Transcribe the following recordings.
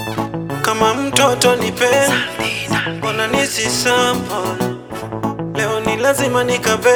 kama mtoto nipe, mbona nisi sample leo ni lazima nikabe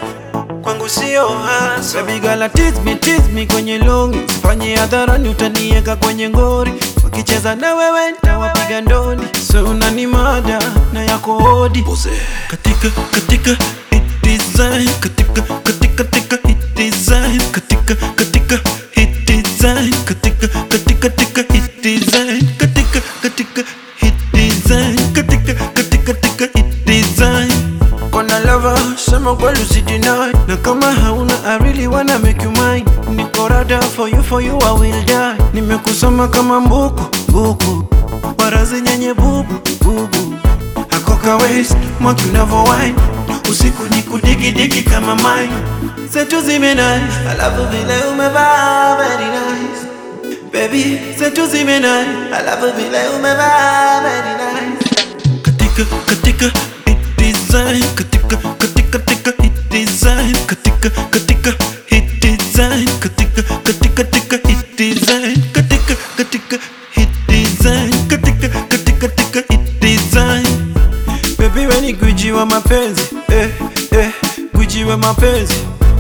kwangu sio hasa. Baby girl tease me, tease me kwenye longi, sifanye hadharani utanieka kwenye ngori, wakicheza na wewe ntawapiga ndoni, so unani mada na yako hodi katika katika hit design katika katika katika hit design katika katika hit design katika katika katika hit design katika katika hit design katika katika katika hit design Kona lover, sema kweli usideny Na kama hauna I really wanna make you mine Niko rada for you, for you I will die Nimekusoma kama mbuku, buku Warazi nyenye bubu, bubu Hakoka waist, mwaki unavo wine Usiku ni kudigi digi kama mine Zetu zimenai, alafu vile umevaa very nice Baby, zetu zimenai, alafu vile umevaa very nice katika katika hit design katika katika katika hit design katika katika hit design katika katika katika hit design katika katika hit design katika katika katika hit design baby we ni gwiji wa mapenzi eh eh gwiji wa mapenzi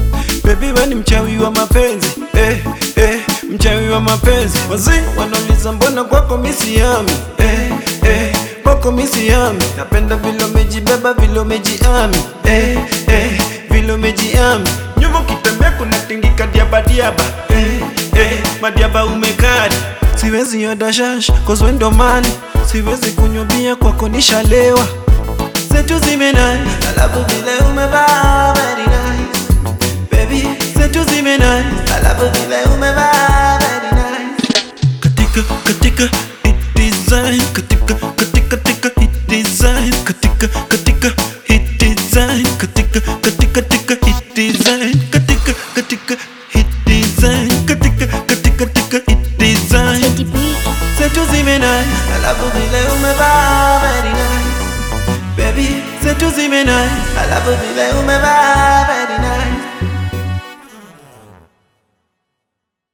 baby we ni mchawi wa mapenzi eh eh mchawi wa mapenzi wazee wanauliza mbona kwako misiami eh eh kwako misiami napenda vile umejibeba vile umejiami eh eh vile umejiami nyuma ukitembea kuna tingika diaba diaba eh eh madiaba umekadi siwezi yoda shash cause we ndo mali siwezi kunywa bia kwako nishalewa zetu zimenai alafu vile umevaa very nice baby zetu zimenai alafu vile umevaa very nice katika katika hit design katika katika katika hit design katika katika hit design katika katika katika hit design katika katika hit design katika katika katika hit design Teddy B. zetu zimenai alafu vile umevaa very nice baby zetu zimenai alafu vile umevaa very nice